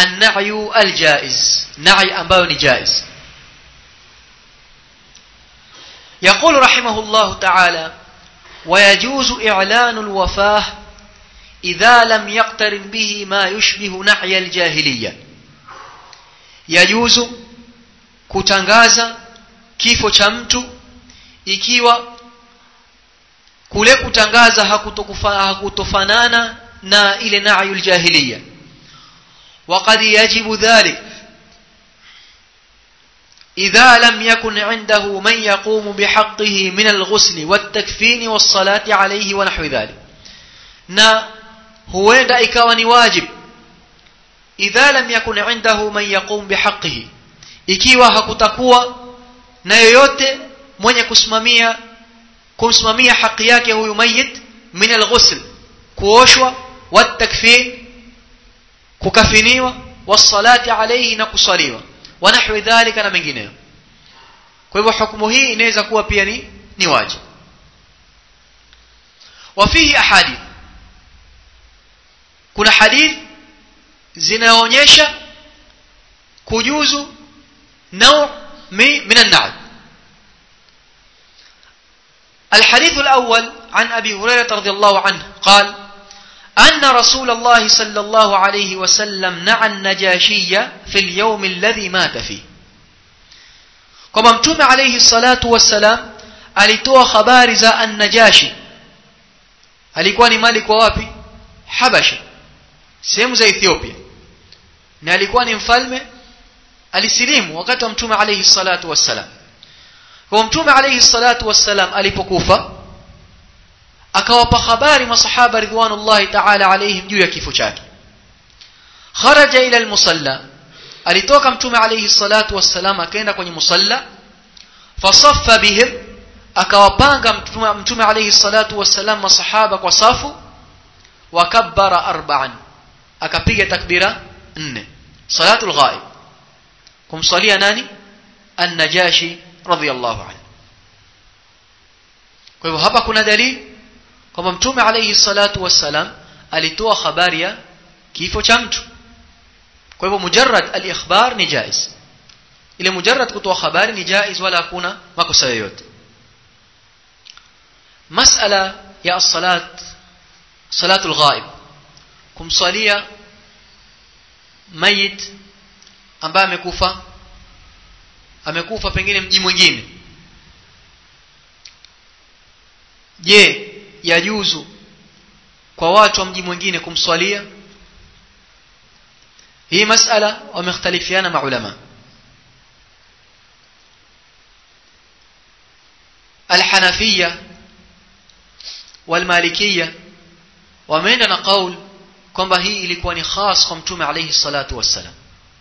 an-na'yu al-jaiz na'i ambayo ni jaiz يقول رحمه الله تعالى ويجوز إعلان الوفاة إذا لم يقترن به ما يشبه نحي الجاهلية يجوز kutangaza kifo cha mtu ikiwa kule kutangaza hakutofanana na ile na'yul jahiliya وقد يجب ذلك إذا لم يكن عنده من يقوم بحقه من الغسل والتكفين والصلاة عليه ونحو ذلك na huenda ikawa ni wajib idha lam yakun indahu man yaqum bihaqihi ikiwa hakutakuwa na yoyote mwenye kusimamia kumsimamia haki yake huyu mayit min alghusl kuoshwa watakfin kukafiniwa wasalati alayhi na kusaliwa wa nahwi dhalika na mengineyo kwa hivyo hukumu hii inaweza kuwa pia ni ni wajib wafihi ahadith kuna hadith zinaonyesha kujuzu نوع من النعم الحديث الأول عن أبي هريرة رضي الله عنه قال أن رسول الله صلى الله عليه وسلم نعى النجاشية في اليوم الذي مات فيه كما متوم عليه الصلاة والسلام alitoa habari za an-najashi alikuwa ni malik wa wapi habasha sehemu za ethiopia na alikuwa ni mfalme alisilimu wakati wa mtume alayhi salatu wassalam kwa mtume alayhi salatu wassalam alipokufa akawapa habari masahaba ridwanullahi ta'ala alayhim juu ya kifo chake kharaja ila almusalla alitoka mtume alayhi salatu wassalam akaenda kwenye musalla fasaffa bihim akawapanga mtume, mtume alayhi salatu wassalam masahaba kwa safu wakabbara arba'an akapiga takbira nne salatul ghaib kumsalia nani an-najashi radhiyallahu anhu kwa hivyo hapa kuna dalili kwamba mtume alayhi salatu wassalam alitoa habari ya kifo cha mtu kwa hivyo mujarrad al-ikhbar ni jaiz ile mujarrad kutoa habari ni jaiz wala hakuna makosa yoyote masala ya as-salat salatul ghaib kumsalia mayit ambaye amekufa amekufa pengine mji mwingine je yajuzu kwa watu wa mji mwingine kumswalia hii masala wamekhtalifiana maulama alhanafia walmalikia wameenda na qaul kwamba hii ilikuwa ni khas kwa mtume alayhi salatu wassalam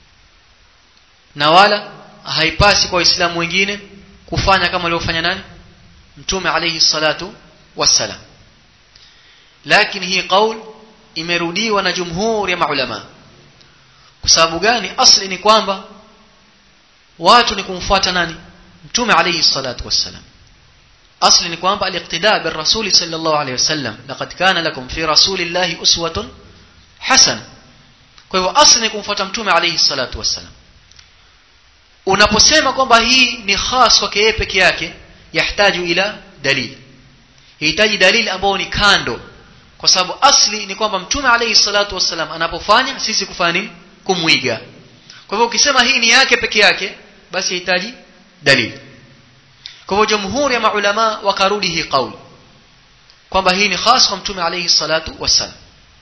na wala haipasi kwa waislamu wengine kufanya kama alivyofanya nani mtume alayhi salatu wassalam lakini hii qaul imerudiwa na jumhur ya maulama kwa sababu gani asli ni kwamba watu ni kumfuata nani mtume alayhi salatu wassalam asli ni kwamba aliqtida bir rasul sallallahu alayhi wasallam laqad kana lakum fi rasulillahi uswatun hasana kwa hivyo asli ni kumfuata mtume alayhi salatu wassalam unaposema kwamba hii ni khas kwake yeye peke yake yahtaju ila dalili hitaji dalili ambayo ni kando kwa sababu asli ni kwamba mtume alayhi salatu wassalam anapofanya sisi kufanya nini kumwiga kwa hivyo ukisema hii ni yake peke yake basi hitaji dalili kwa hivyo jamhuri ya maulama wakarudi hii kauli kwamba hii ni khas kwa mtume alayhi salatu wassalam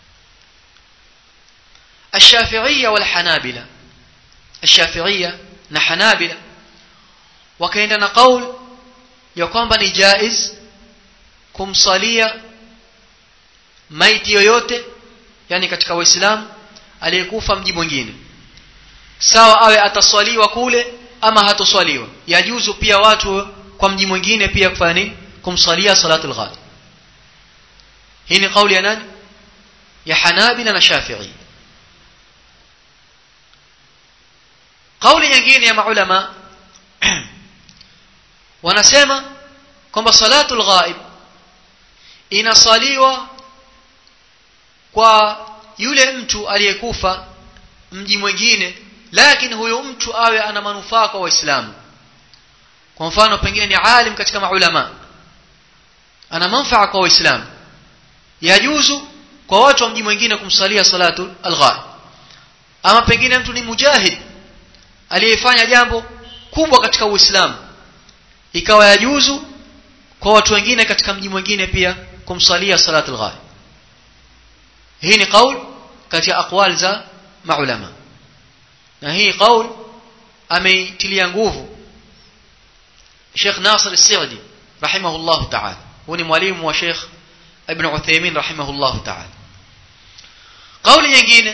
الشافعية والحنابلة الشافعية na Hanabila wakaenda na kaul ya kwamba ni jaiz kumsalia maiti yoyote yani katika waislamu aliyekufa mji mwingine sawa awe ataswaliwa kule ama hatoswaliwa yajuzu pia watu kwa mji mwingine pia kufanya nini kumsalia salatul ghaib hii ni kauli ya nani ya Hanabila na Shafi'i kauli nyingine ya maulama wanasema kwamba salatul ghaib inasaliwa kwa yule mtu aliyekufa mji mwingine lakini huyo mtu awe ana manufaa kwa waislamu kwa mfano pengine ni alim katika maulama ana manfaa kwa waislamu yajuzu kwa watu wa mji mwingine kumsalia salatu alghaib ama pengine mtu ni mujahid aliyefanya jambo kubwa katika uislamu ikawa yajuzu kwa watu wengine katika mji mwingine pia kumsalia salatu alghaib hii ni qaul kati ya aqwal za maulama na hii qaul ameitilia nguvu Sheikh Nasir As-Sa'di rahimahullah ta'ala huyu ni mwalimu wa Sheikh Ibn Uthaymeen rahimahullah ta'ala kauli nyingine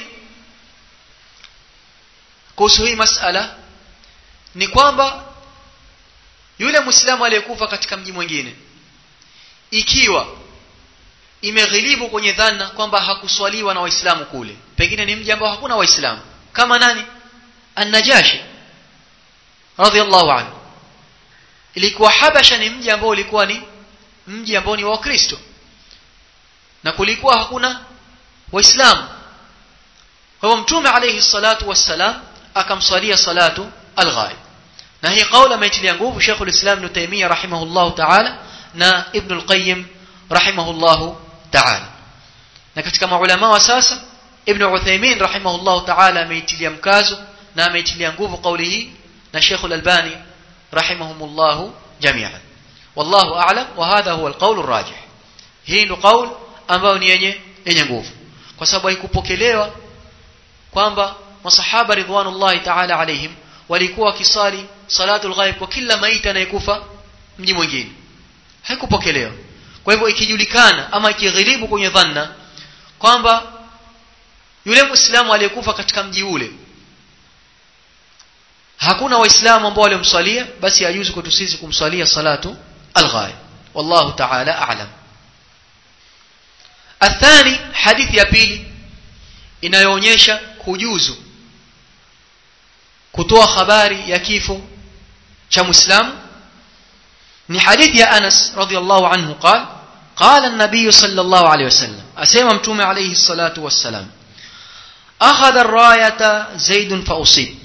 kuhusu hii masala ni kwamba yule muislamu aliyekufa katika mji mwingine ikiwa imeghilibu kwenye dhana kwamba hakuswaliwa na waislamu kule pengine ni mji ambao hakuna waislamu kama nani an-najashi radhiallahu anhu ilikuwa habasha ni mji ambao ulikuwa ni mji ambao ni wa Kristo na kulikuwa hakuna waislamu kwa hivyo mtume alayhi salatu wassalam akamswalia salatu al-ghaib na hii kauli ameitilia nguvu Sheikh al-Islam Ibn Taymiyyah rahimahullah ta'ala na Ibn al-Qayyim rahimahullah ta'ala na katika maulama wa sasa Ibn Uthaymeen rahimahullah ta'ala ameitilia mkazo na ameitilia nguvu kauli hii na Sheikh al-Albani rahimahumullah jami'an wallahu a'lam wa hadha huwa al-qawl ar-rajih hii ndio kauli ambayo ni yenye yenye nguvu kwa sababu haikupokelewa kwamba masahaba ridwanullahi ta'ala alaihim walikuwa wakisali salatul ghaib kwa kila maiti anayekufa mji mwingine haikupokelewa kwa hivyo ikijulikana ama ikighilibu kwenye dhanna kwamba yule muislamu aliyekufa katika mji ule hakuna waislamu ambao walimswalia basi yajuzu kwetu sisi kumswalia salatu alghaib wallahu ta'ala a'lam athani hadithi ya pili inayoonyesha kujuzu kutoa habari ya kifo cha muislamu ni hadithi ya Anas radhiallahu anhu قال قال النبي صلى الله عليه وسلم أسيما متوم عليه الصلاة والسلام أخذ الراية زيد فأصيب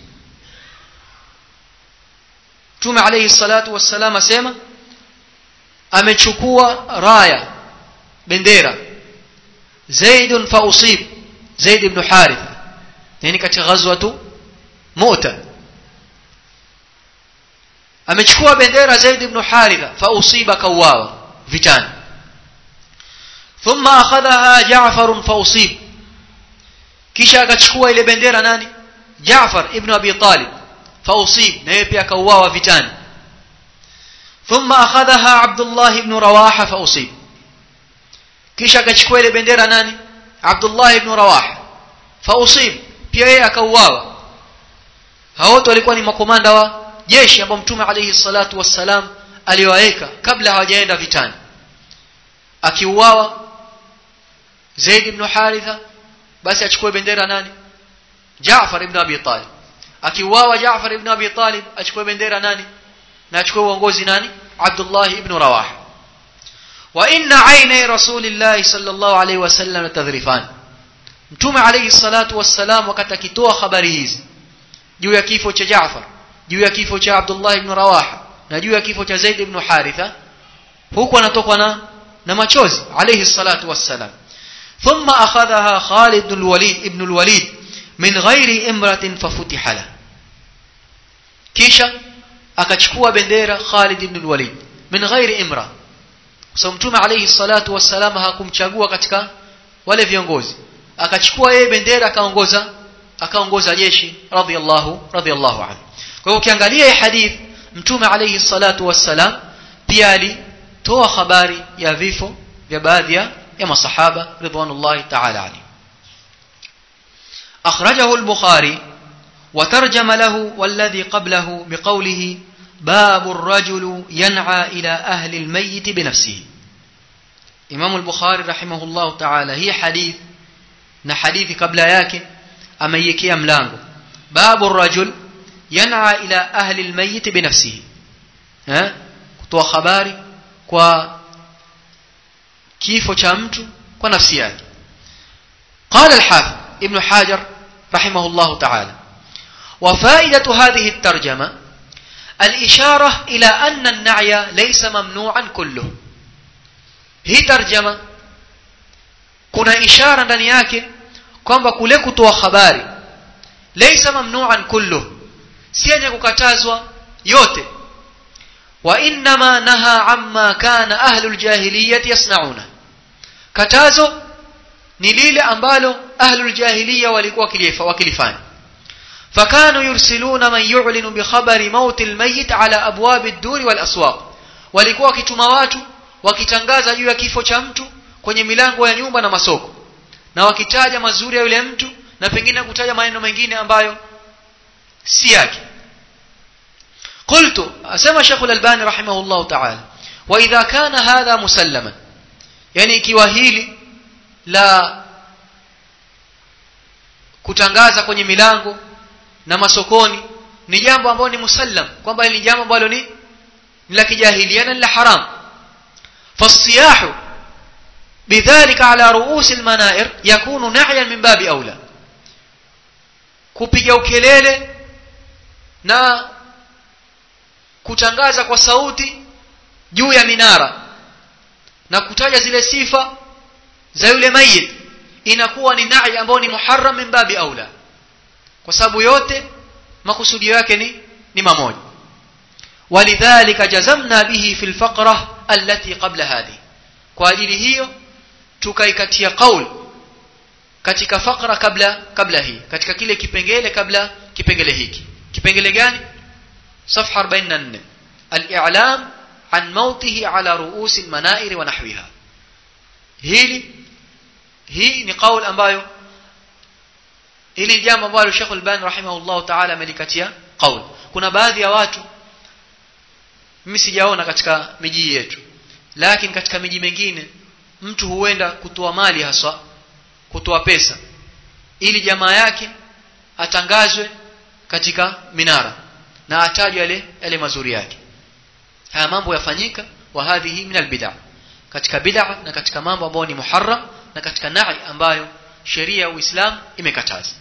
متوم عليه الصلاة والسلام أسيما amechukua raya bendera zaid fa usib zaid ibn harith yani katika ghazwatu mu'ta amechukua bendera zaid ibn haritha fa usiba kawawa vitani thumma akhadhaha ja'far fa usib kisha akachukua ile bendera nani Jaafar ibn Abi Talib fa usib na yeye pia kauawa vitani thumma akhadhaha Abdullah ibn Rawaha fa usib kisha akachukua ile bendera nani Abdullah ibn Rawaha fa usib pia yeye akauawa hao wote walikuwa ni makomanda wa jeshi ambao mtume alayhi salatu wassalam aliwaeka kabla hawajaenda vitani akiuawa Zaid ibn Haritha basi achukue bendera nani Jaafar ibn Abi Talib akiuawa Jaafar ibn Abi Talib achukue bendera nani na achukue uongozi nani Abdullah ibn Rawaha wa inna ayna rasulillahi sallallahu alayhi wasallam tadhrifan mtume alayhi salatu wassalam wakati akitoa habari hizi juu ya kifo cha Jaafar juu ya kifo cha Abdullah ibn Rawaha na juu ya kifo cha Zaid ibn Haritha huku anatokwa na na machozi alayhi salatu wassalam ثم أخذها خالد بن الوليد ابن الوليد من غير امرة ففتح له kisha akachukua bendera Khalid ibn al-Walid min ghairi imra kwa mtume alayhi salatu wassalam hakumchagua katika wale viongozi akachukua yeye bendera akaongoza akaongoza jeshi radhiyallahu radhiyallahu anhu kwa hiyo ukiangalia hii hadith mtume alayhi salatu wassalam pia alitoa habari ya vifo vya baadhi ya masahaba ridwanullahi ta'ala alayhi أخرجه البخاري وترجم له والذي قبله بقوله باب الرجل ينعى إلى أهل الميت بنفسه إمام البخاري رحمه الله تعالى هي حديث na hadithi kabla yake ameiwekea mlango babu rajul yan'a ila ahli almayyit binafsihi eh kutoa habari kwa kifo cha mtu kwa nafsi yake قال الحافظ ابن حجر رحمه الله تعالى وفائدة هذه الترجمة الإشارة إلى أن النعي ليس ممنوعا كله هي ترجمة kuna ishara ndani yake kwamba kule kutoa habari laysa mamnu'an kullu si yenye kukatazwa yote wa inma naha amma kana ahlul jahiliyyah yasnauna katazo ni lile ambalo ahlul jahiliya walikuwa wakilifanya fakanu yursiluna man yu'linu bi khabari maut almayyit ala abwab ad-dur wal aswaq walikuwa wakituma watu wakitangaza juu ya kifo cha mtu kwenye milango ya nyumba na masoko na wakitaja mazuri ya yule mtu na pengine kutaja maneno mengine ambayo si yake قلت اسمع شيخ الالباني رحمه الله تعالى واذا كان هذا مسلما يعني ikiwa hili la kutangaza kwenye milango na masokoni ni jambo ambalo ni musallam kwamba ni jambo ambalo ni la kijahilia na la haram fasiyahu بذلك على رؤوس المنائر يكون نعيا من باب اولى kupiga ukelele na kutangaza kwa sauti juu ya minara na kutaja zile sifa za yule mayit inakuwa ni na'i ambao ni muharram min babi aula kwa sababu yote makusudio yake ni ni mamoja walidhalika jazamna bihi fil faqra allati qabla hadi kwa ajili hiyo tukaikatia qaul katika faqra kabla kabla hii katika kile kipengele kabla kipengele hiki kipengele gani صفحه 44 الاعلام عن موته على رؤوس المنائر ونحوها hili hii ni kauli ambayo hili jambo ambalo Sheikh Al-Bani rahimahullah ta'ala amelikatia kauli kuna baadhi ya watu mimi sijaona katika miji yetu lakini katika miji mingine mtu huenda kutoa mali haswa kutoa pesa ili jamaa yake atangazwe katika minara na atajwe yale yale mazuri yake haya mambo yafanyika wa hadhihi min albid'a katika bid'a na katika mambo ambayo ni muharram na katika na'i ambayo sheria ya Uislamu imekataza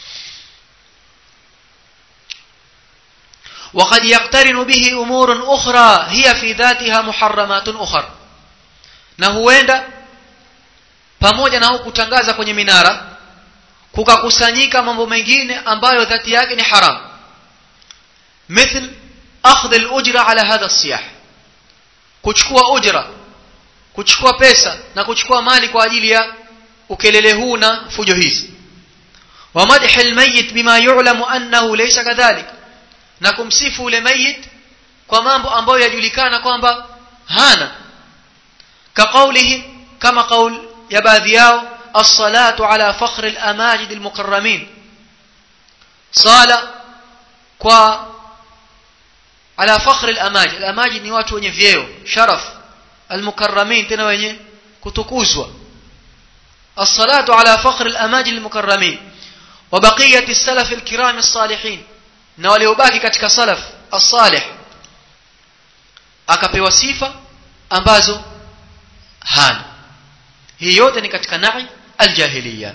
وقد يقترن به امور اخرى هي في ذاتها محرمات اخرى na huenda pamoja na kutangaza kwenye minara kukakusanyika mambo mengine ambayo dhati yake ni haram مثل اخذ الاجره على هذا الصياح kuchukua ujra kuchukua pesa na kuchukua mali kwa ajili ya ukelele huu na fujo hizi wa madhi almayyit bima yu'lamu annahu laysa kadhalik na kumsifu ule mayit kwa mambo ambayo yajulikana kwamba hana كقولهم كما قول يا baadhi yao الصلاه على فخر الاماجد المكرمين صلاه kwa على فخر الاماجد الاماجد ni watu wenye vyeo sharaf المكرمين tena wenye kutukuzwa الصلاه على فخر الاماجد المكرمين وبقيه السلف الكرام الصالحين na waliobaki katika salaf as-salih akapewa sifa ambazo hana hii yote ni katika na'i aljahiliya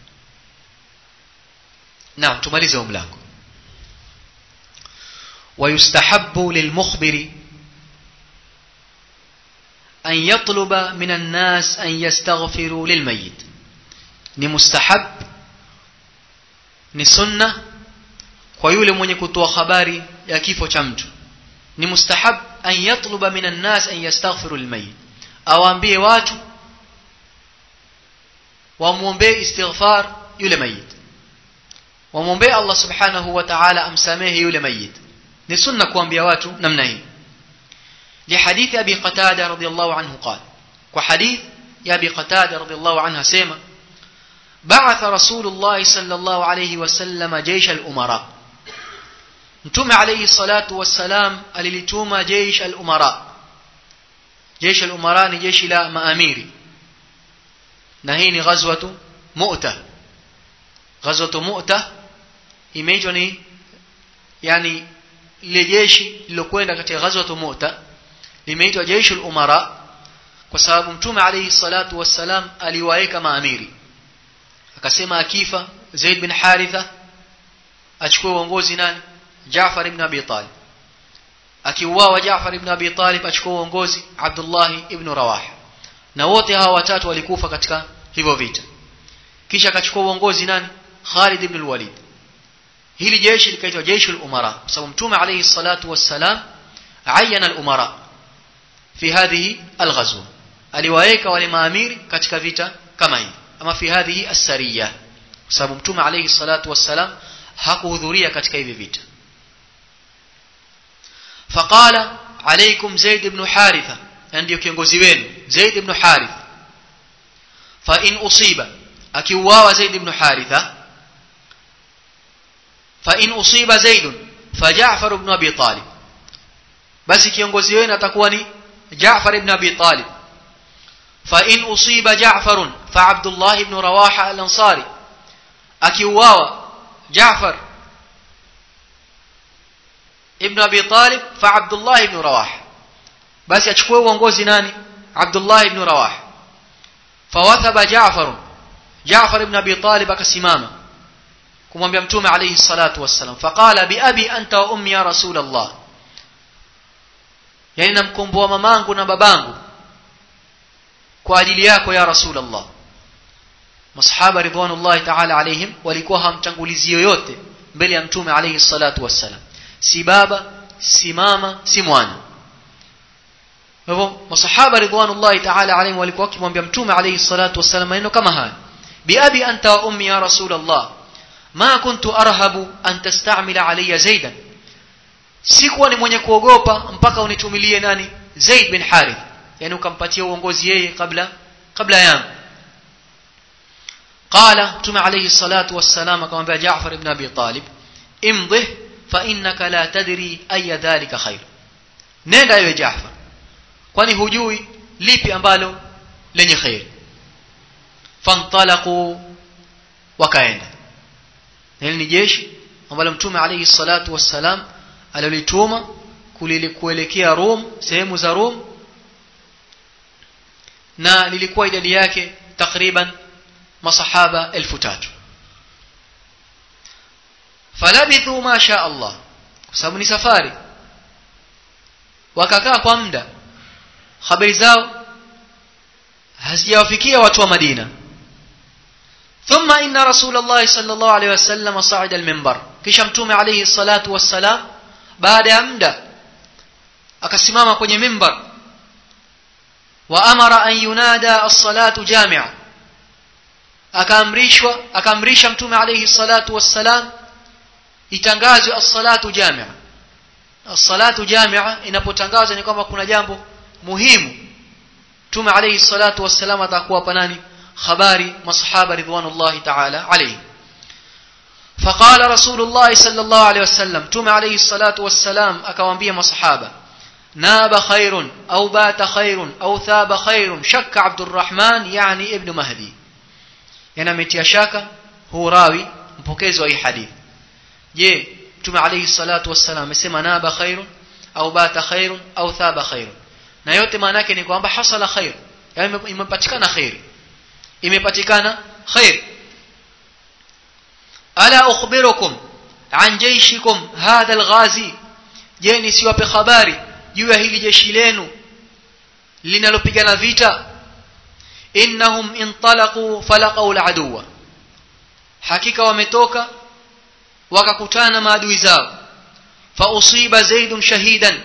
naam tumalize mlango ويستحب للمخبر أن يطلب من الناس أن يستغفروا للميت ni mustahab ni sunna kwa yule mwenye kutoa habari ya kifo cha mtu ni mustahab an yatluba minan nas an yastaghfiru lilmayit awaambie watu wamwombee istighfar yule mayit wamwombee Allah subhanahu wa ta'ala amsamehe yule mayit ni sunna kuambia watu namna hii لحديث أبي قتادة رضي الله عنه قال وحديث يا أبي قتادة رضي الله عنها سيما بعث رسول الله صلى الله عليه وسلم جيش الأمراء متوم عليه الصلاة والسلام alilituma جيش الأمراء جيش الأمراء ni jeshi la maamiri na hii ni ghazwatu mu'ta ghazwatu mu'ta imeitwa ni yani ile jeshi lilokwenda katika ghazwatu mu'ta limeitwa jeshi al-umara kwa sababu mtume alayhi salatu wassalam aliwaeka maamiri akasema akifa Zaid bin Haritha achukue uongozi nani Jaafar ibn Abi Talib akiuawa Jaafar ibn Abi Talib achukue uongozi Abdullah ibn Rawaha na wote hawa watatu walikufa katika hivyo vita kisha akachukua uongozi nani Khalid ibn al-Walid hili jeshi likaitwa jeshi al-umara kwa sababu mtume alayhi salatu wassalam ayana al-umara fi hadhihi al-ghazwa aliwaeka wale maamiri katika vita kama hii ama fi hadhihi as-sariya kwa sababu mtume alayhi salatu wassalam hakuhudhuria katika hivi vita faqala alaykum zaid ibn haritha ndio kiongozi wenu zaid ibn haritha fa in usiba akiuawa zaid ibn haritha fa in usiba zaid fa ja'far ibn abi talib basi kiongozi wenu atakuwa ni ja'far ibn abi talib fa in usiba ja'far fa abdullah ibn rawaha al-ansari akiuawa جعفر ابن ابي طالب فعبد الله بن رواح بس يachukue uongozi nani Abdullah ibn Rawah fawathaba Jaafar Jaafar ibn Abi Talib akasimama kumwambia mtume alayhi salatu wassalam faqala bi abi anta wa ummi ya rasul Allah yani namkomboa mamangu na babangu kwa ajili yako ya rasul Allah masahaba ridwanullahi ta'ala alaihim walikuwa hamtangulizi yoyote mbele ya mtume alayhi salatu wassalam si baba si mama si mwana hivyo masahaba ridwanullahi ta'ala alaihim walikuwa wakimwambia mtume alayhi salatu wassalam maneno kama haya biabi anta wa ummi ya rasul Allah ma kuntu arhabu an tastamila alayya zaidan sikuwa ni mwenye kuogopa mpaka unitumilie nani zaid bin harith yani ukampatia uongozi yeye kabla kabla yangu قال تم عليه الصلاة والسلام كما بها جعفر بن أبي طالب امضه فإنك لا تدري أي ذلك خير نenda يا جعفر kwani hujui lipi ambalo lenye khair fantalaqu wakaenda hili ni jeshi ambalo mtume alayhi salatu wassalam alilituma kuelekea Rom sehemu za Rom na lilikuwa idadi yake takriban masahaba elfu tatu falabithu ma sha Allah kwa sababu ni safari wakakaa kwa muda habari zao hazijawafikia watu wa Madina ثم إن رسول الله صلى الله عليه وسلم صعد المنبر kisha mtume عليه الصلاة والسلام baada ya muda akasimama kwenye mimbar wa amara an yunada as-salatu jami'a akaamrishwa akaamrisha mtume alayhi salatu wassalam itangazwe as-salatu jami'a as-salatu jami'a inapotangazwa ni kwamba kuna jambo muhimu mtume alayhi salatu wassalam atakuwa hapa nani habari masahaba ridwanullahi ta'ala alayhi فقال رسول الله صلى الله عليه وسلم تم عليه الصلاة والسلام أكوانبيا مصحابة ناب خير أو بات خير أو ثاب خير شك عبد الرحمن يعني ابن مهدي yana ametia shaka huu rawi mpokezi wa hii hadithi je mtume alayhi salatu wassalam amesema naba khairun au bata khairun au thaba khairun na yote maana yake ni kwamba hasala khair yani imepatikana khair imepatikana khair ala ukhbirukum an jayshikum hadha alghazi je nisiwape habari juu ya hili jeshi lenu linalopigana vita innahum intalaqu falaqaw aladuwa hakika wametoka wakakutana na maadui zao fa usiba zaid shahidan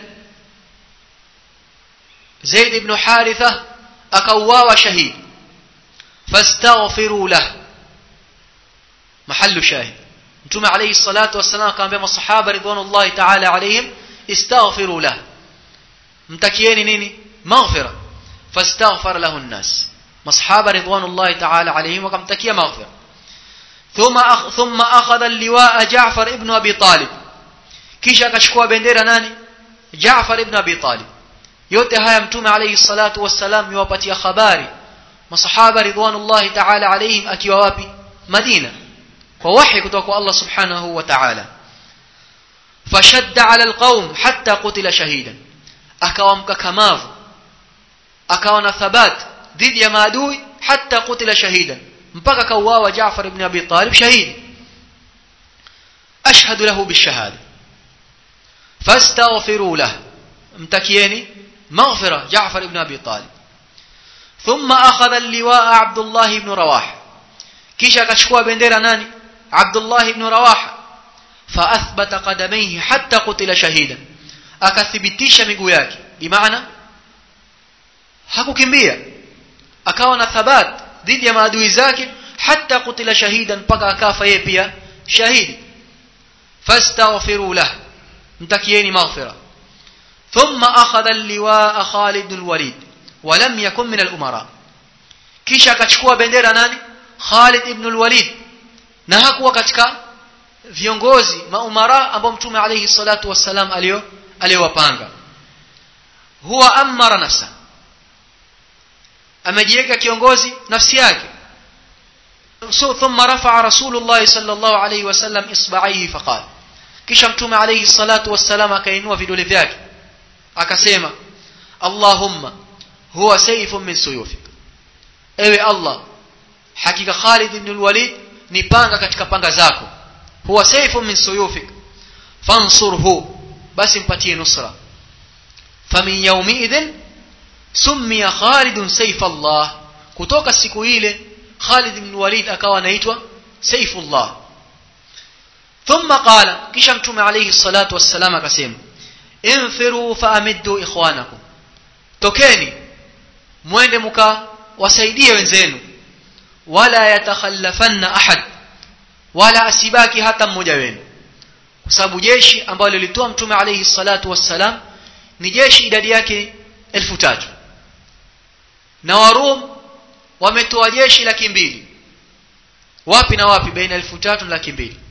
zaid ibn haritha akauawa shahid fastaghfiru lah mahallu shahid mtume alayhi salatu wassalam akamwambia masahaba ridwanullahi ta'ala alayhim istaghfiru lah mtakieni nini maghfira fastaghfar lahu an-nas masahaba ridwanullahi ta'ala alayhim wakamtakia maghfira thumma akh, thumma akhadha al-liwa'a Ja'far ibn Abi Talib kisha akachukua bendera nani Ja'far ibn Abi Talib yote haya mtume alayhi salatu wassalam yuwapatia habari masahaba ridwanullahi ta'ala alayhim akiwa wapi Madina kwa wahi kutoka kwa Allah subhanahu wa ta'ala fashadda 'ala al-qaum hatta qutila shahidan akawa mkakamavu akawa na thabat dhidi ya maadui hata kutila shahida mpaka kauawa Jaafar ibn Abi Talib shahidi ashhadu lahu bishahada fastaghfiru lahu mtakieni maghfira Jaafar ibn Abi Talib thumma akhadha al-liwaa Abdullah ibn Rawah kisha akachukua bendera nani Abdullah ibn Rawah fa athbata qadamayhi hatta qutila shahidan akathibitisha miguu yake bimaana hakukimbia akawa na thabat dhidi ya maadui zake hatta kutila shahidan mpaka akafa yeye pia shahidi fastaghfiru lah mtakieni maghfira thumma akhadha al-liwaa Khalid bin al-Walid wa lam yakun min al-umara kisha akachukua bendera nani Khalid ibn al-Walid na hakuwa katika viongozi maumara ambao mtume alayhi salatu wassalam alio aliowapanga huwa amara nafsa amejiweka kiongozi nafsi yake so thumma rafa'a rasulullah sallallahu alayhi wasallam isba'aihi faqala kisha mtume alayhi salatu wassalam akainua vidole vyake akasema allahumma huwa sayfun min suyufik ewe allah hakika Khalid ibn al-Walid ni panga katika panga zako huwa sayfun min suyufik fansurhu basi mpatie nusra famin yawmi idhin summiya Khalid sayf Allah kutoka siku ile Khalid ibn Walid akawa anaitwa Saifullah thumma qala kisha mtume alayhi salatu wassalam akasema infiru faamiddu ikhwanakum tokeni mwende mka wasaidie wenzenu wala yatakhallafanna ahad wala asibaki hata mmoja wenu kwa sababu jeshi ambalo lilitoa mtume alayhi salatu wassalam ni jeshi idadi yake elfu tatu na warum wametoa jeshi laki mbili wapi na wapi baina elfu tatu na laki mbili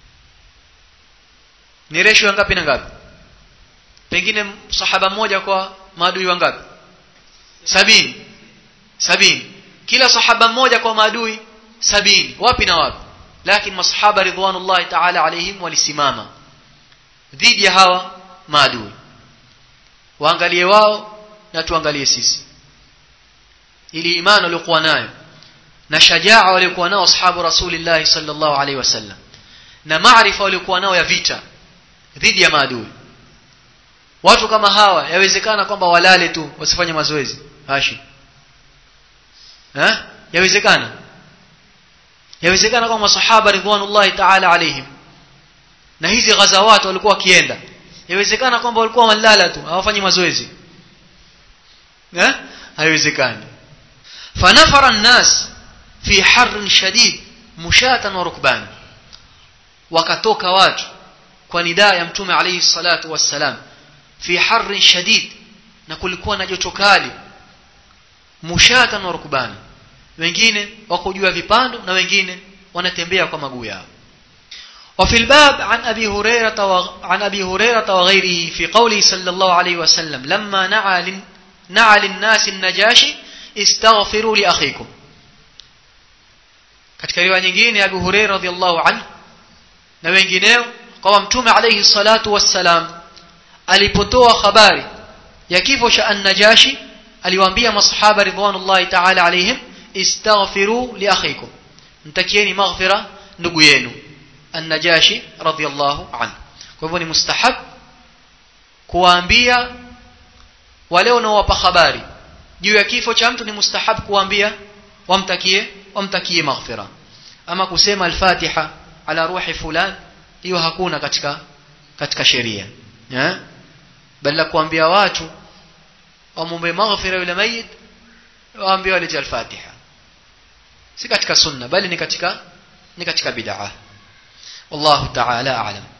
ni resho ngapi na ngapi pengine sahaba mmoja kwa maadui wangapi sabini sabini kila sahaba mmoja kwa maadui sabini wapi na wapi lakini masahaba ridwanullahi ta'ala alaihim walisimama dhidi ya hawa maadui waangalie wao na tuangalie sisi ili imani waliokuwa nayo na shajaa waliokuwa nao ashabu rasulillah sallallahu alaihi wasallam na maarifa waliokuwa nao ya vita dhidi ya maadui watu kama hawa yawezekana kwamba walale tu wasifanye mazoezi hashi eh yawezekana yawezekana kwamba masahaba ridwanullahi ta'ala alaihim na hizi ghazawat walikuwa wakienda yawezekana kwamba walikuwa walala tu hawafanyi mazoezi eh haiwezekani fanafara an-nas fi harrin shadid mushatan wa rukban wakatoka watu kwa nidaa ya mtume alayhi salatu wassalam fi harrin shadid na kulikuwa na joto kali mushatan wa rukban wengine wako juu ya vipando na wengine wanatembea kwa maguu yao وفي الباب عن أبي هريرة و... عن أبي هريرة وغيره في قوله صلى الله عليه وسلم لما نعى لن... نعى للناس النجاشي استغفروا لأخيكم katika riwaya nyingine Abu Hurairah radhiallahu anhu na wengineo kwa mtume alayhi salatu wassalam alipotoa habari ya kifo cha an-Najashi aliwaambia masahaba ridwanullahi ta'ala alayhim istaghfiru li akhikum mtakieni maghfira ndugu yenu an-Najashi radhiallahu anhu kwa hivyo ni mustahab kuwaambia wale wanaowapa habari juu ya kifo cha mtu ni mustahab kuwaambia wamtakie wamtakie maghfira ama kusema al-Fatiha ala ruhi fulan hiyo hakuna katika katika sheria eh bali kuambia watu wamombe maghfira yule mayit waambie walete al-Fatiha si katika sunna bali ni katika ni katika bid'ah wallahu ta'ala a'lam